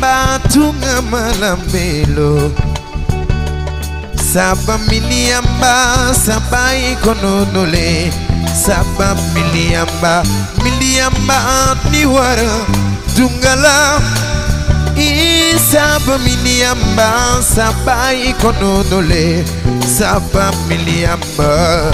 miliamba tunga malambelo saba miliamba saba ikononole saba miliamba miliamba ni wara dungala i saba miliamba saba ikononole saba miliamba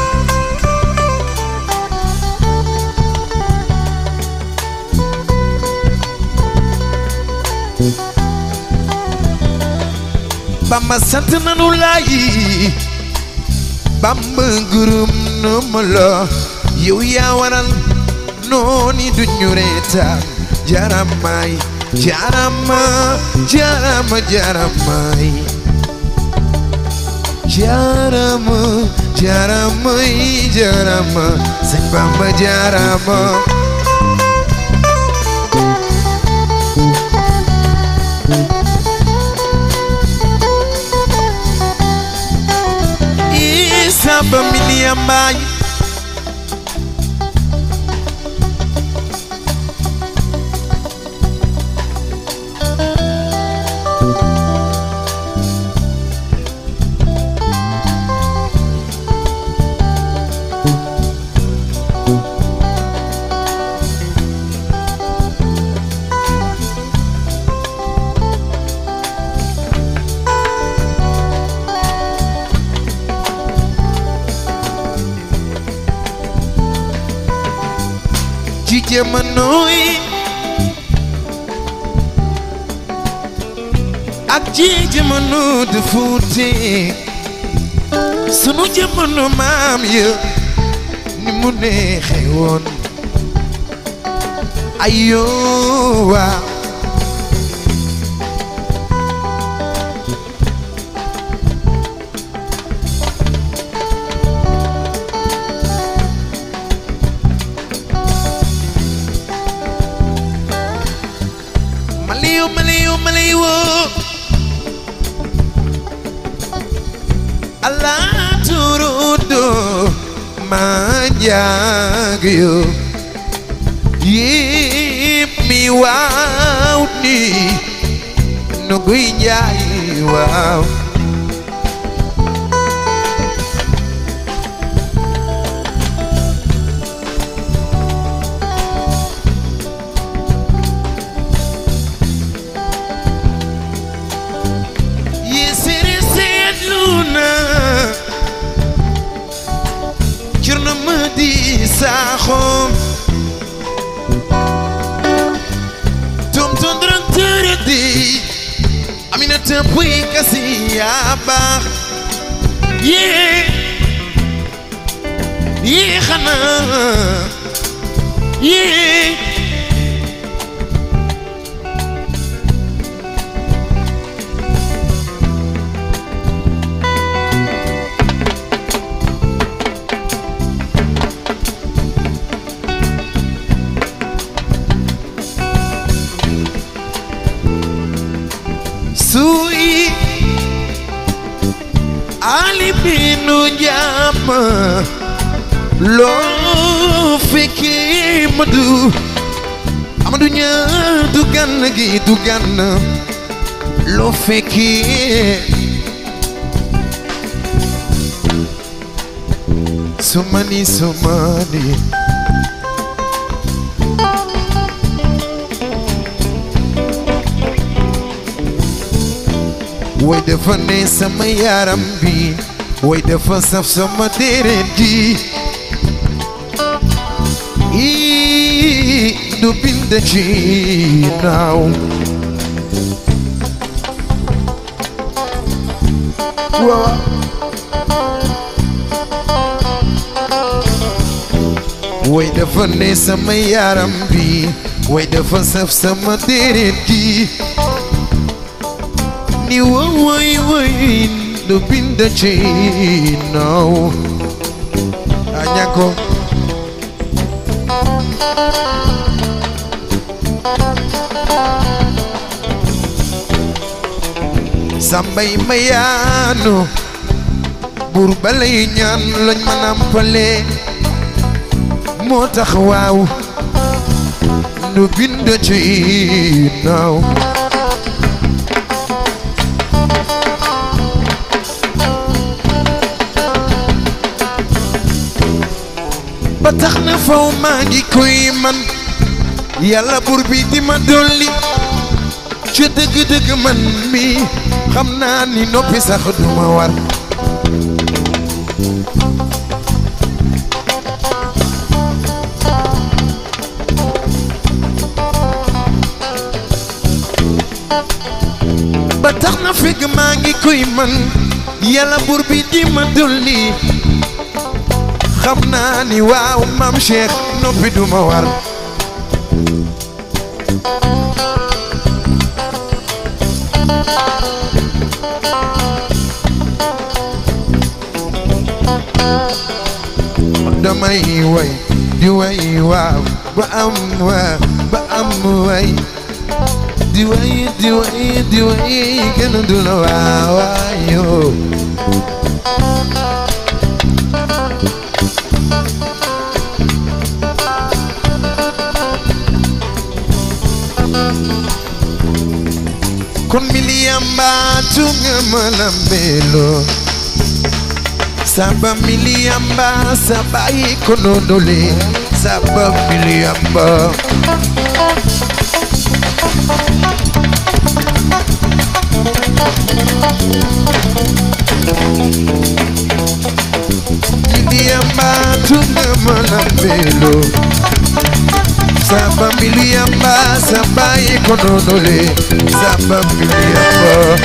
Bamba sant nanu laayi Bamba gërëm na ma la yow yaa waral nooni duñu reetaan jaramaay jarama jarama jaramaay jarama jarama jarama sëñ Bamba jarama saba miliamba ci jamono yi ak ci jamono de fuute sunu jamono maam ya ni mu neexe woon ayo waaw Maliw maliw maliw Allah turudo manjagyo Yip mi wow ni Nuguy njay wow Yesere seetluna Cerno Madi Sakho Tom ton dran tere di Aminata Puy kasi yaa baax Yee Yee xanaa Yee suy ali binu jàmm loo fekkee Madu Amadu ñaa du gan gi du gan loo fekkee sumani sumani way dafa ne sama yaram bi way dafa saf sama deret ji ii du bind ci naaw waaw way dafa ne sama yaram bi way dafa saf sama deret ji ni woy woy du bind ci naaw añako sambay mayaanu buur balay ñaan lañ ma nampale moo tax waaw du bind ci naaw ba tax na faw maa ngi koy man yàlla buur bi di ma dolli ci dëgg-dëgg man mi xam naa ni noppi sax duma war ba tax na fekk maa ngi koy man yàlla buur bi di ma dolli xam naa ni waaw maam Cheikh noppi duma war damay way di way waaw ba am waaw ba am way di way di way di way kenn du la waaw waayoo kon miliyamba tunga malambelo saba miliyamba sabai konondole saba miliyamba miliyamba tunga malambelo saba miliyamba sabai konondole saba miliyamba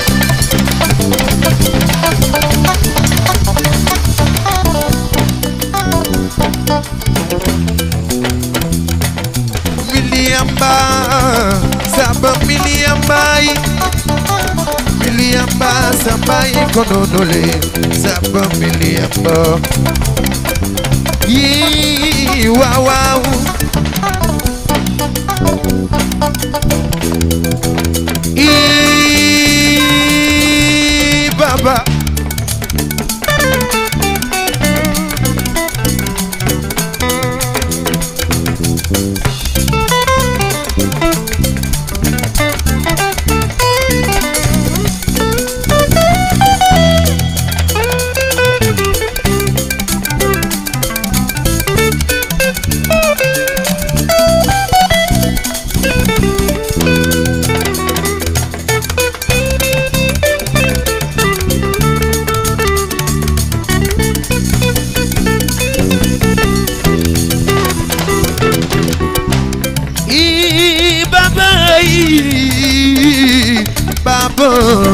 miliyamba saba miliyamba miliyamba saba konondole saba miliyamba yi waaw waaw i baba i baba i baba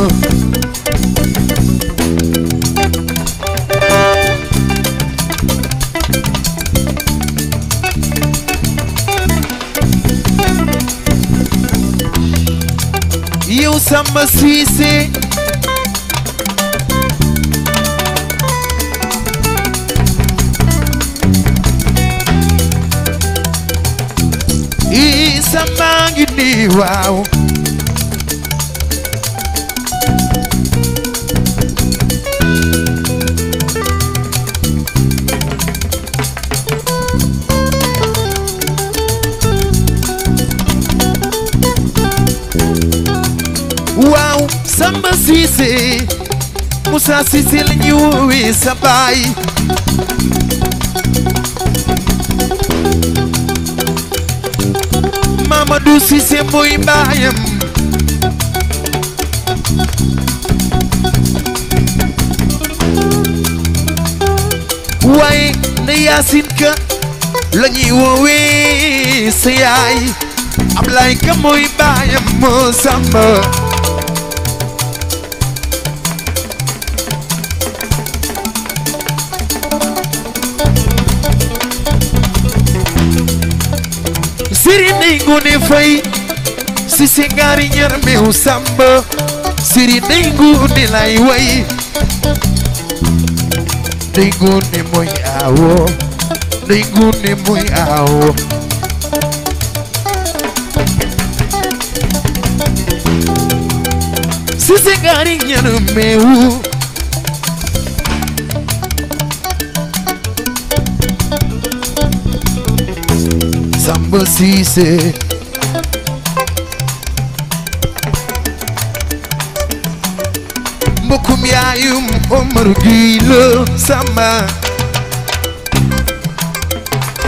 yow Samba Cissé i Samba ngi nii waaw waaw Samba Cissé Moussa Cissé la ñu woowee sa baay Mamadou Cissé mooy baayam waaye na Yaasin Ka la ñuy woowee sa yaay Ablaye Ka mooy baayam moo Samba siri ndey ngone fay si se ngaari ñar meew samba siri ndey ngone lay way ndey ngone mooy aawo ndey ngone mooy aawo si se ngaari ñar meew Samba Cissé mbokkum yaayum Omar Gueye la Samba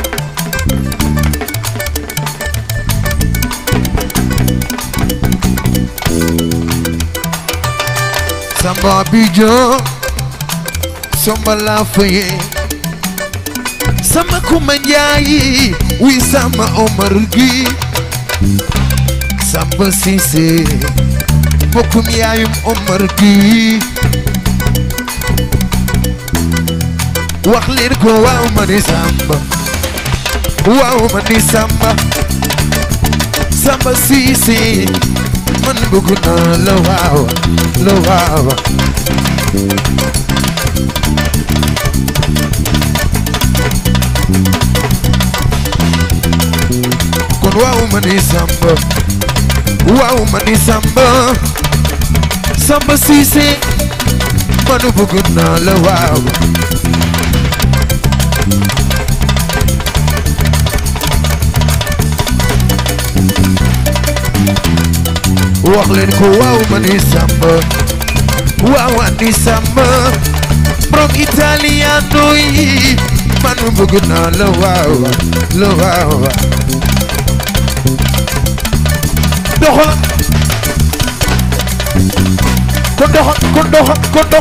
samba bijo somba la faye sama kuma njaayi wi sama omar gi samba sise bokkum yaayum omar gi wax leen ko waaw ma ni samba waaw ma ni samba samba sise man bëgg naa la waaw la waaw kon waaw ma ni samba waaw ma ni samba samba siise man bëgg naa la waaw wax leen ko waaw ma ni samba waaw ma ni samba borom italiano yi man bëgg naa la waaw la waaw doxal ko doxal ko doxal ko dox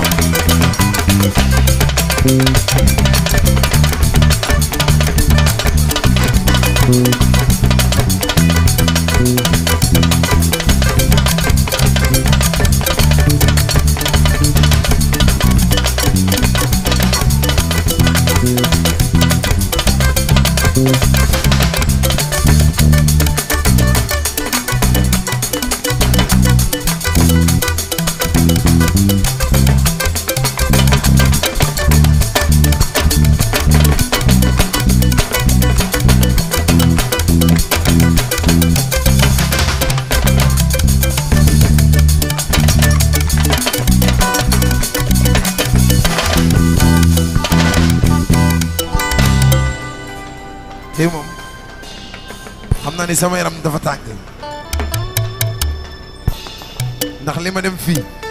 tey moom xam naa ni sama yaram dafa tàng ndax li ma dem fii